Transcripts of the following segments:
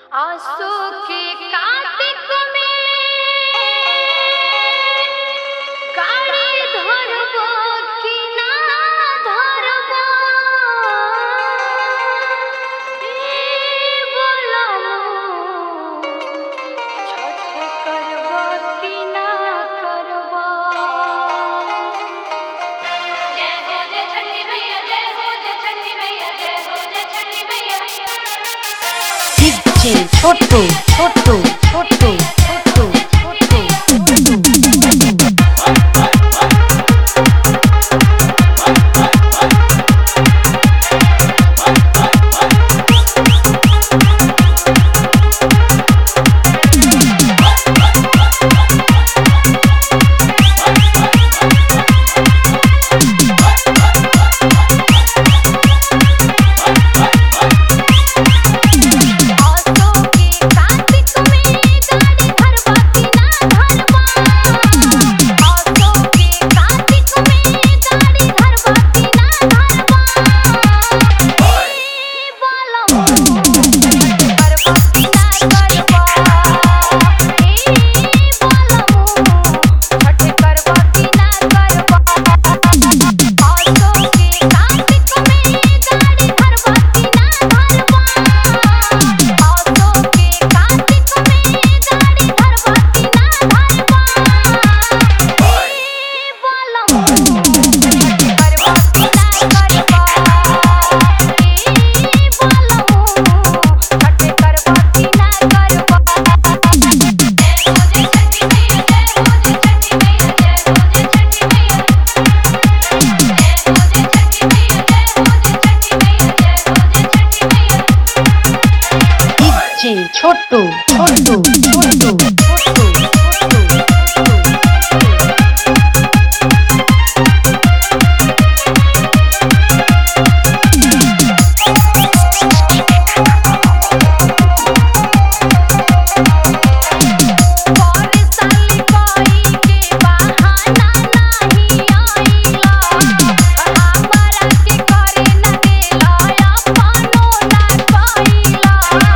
आंसू के कातिक में गाड़ी धरबो कि ना धरबो ई बोलमु छठ करबो कि ना करबो जय हो जय छठी मैया जय हो जय छठी मैया जय हो जय छठी मैया DJ छोटू छोटू छोटू छोटू छोटू आंसू के कातिक में गाड़ी धरबो कि ना धरबो आंसू के कातिक में गाड़ी धरबो कि ना धरबो ई बोलमु करबो कि ना करबो ई बोलमु छठ करबो कि ना करबो आंसू के कातिक में गाड़ी धरबो कि ना धरबो आंसू के कातिक में गाड़ी धरबो कि ना धरबो ई बोलमु करबो कि ना करबो ई बोलमु छठ करबो कि ना करबो जय हो जय छठी मैया जय हो जय छठी मैया जय हो जय छठी मैया जय हो जय छठी मैया जय हो जय छठी मैया जय हो जय छठी मैया DJ छोटू छोटू छोटू छोटू छोटू पर साल कोई के बहाना नाही आइला हमरा के करे न देला अपनो ना कइला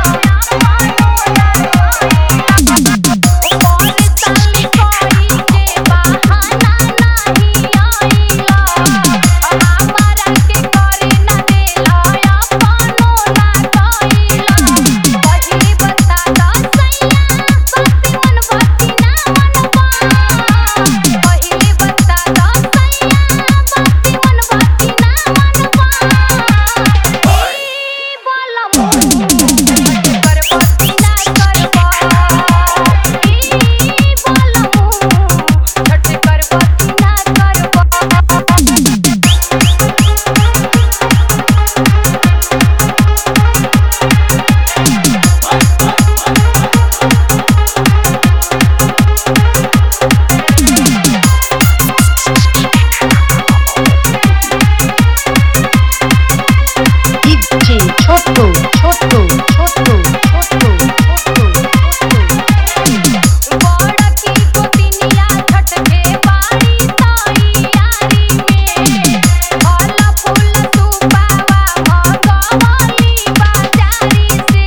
पर साल कोई के बहाना नाही आइला हमरा के करे न देला अपनो ना कइला पहिली बता द सैया बत्ती मन बत्ती ना मनवा पहिली बता द सैया बत्ती मन बत्ती ना मनवा ई बोलमु करबो कि ना करबो ई बोलमु छठ करबो कि ना करबो DJ छोटू छोटू छोटू छोटू छोटू छोटू बड़ की गोतिनिया छठ के बाड़ी तैयारी में फल फूल सुपावा भगवली बाजारी से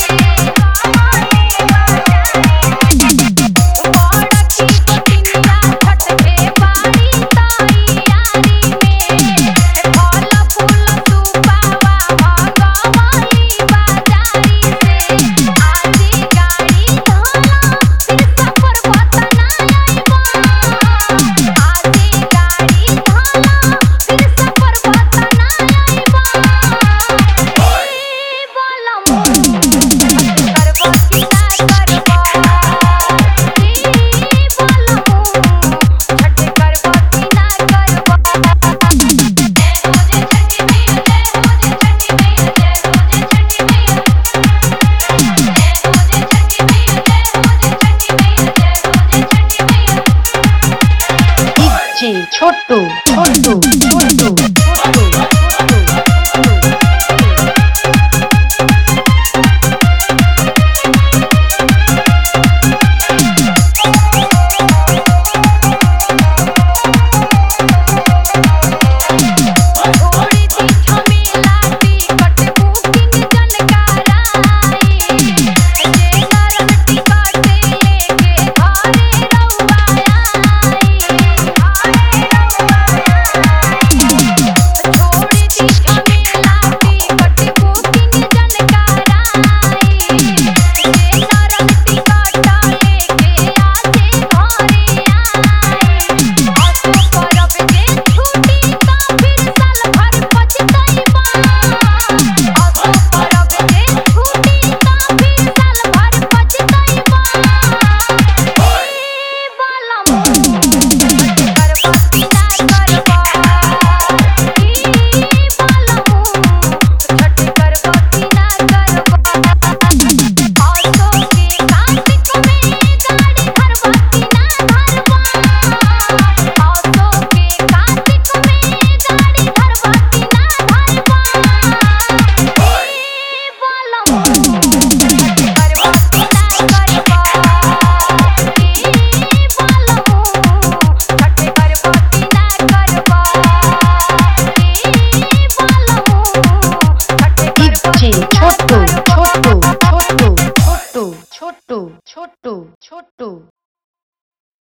बड़ की गोतिनिया छठ के बाड़ी तैयारी में फल फूल सुपावा भगवली बाजारी से आजी गाड़ी धोला फिर सफर बतना आइबा आजी गाड़ी धोला फिर सफर बतना आइबा ई बोलमु करबो कि ना करबो ई बोलमु छठ करबो कि ना करबो जय हो जय छठी मैया जय हो जय छठी मैया जय हो जय छठी मैया जय हो जय छठी मैया जय हो जय छठी मैया जय हो जय छठी मैया DJ छोटू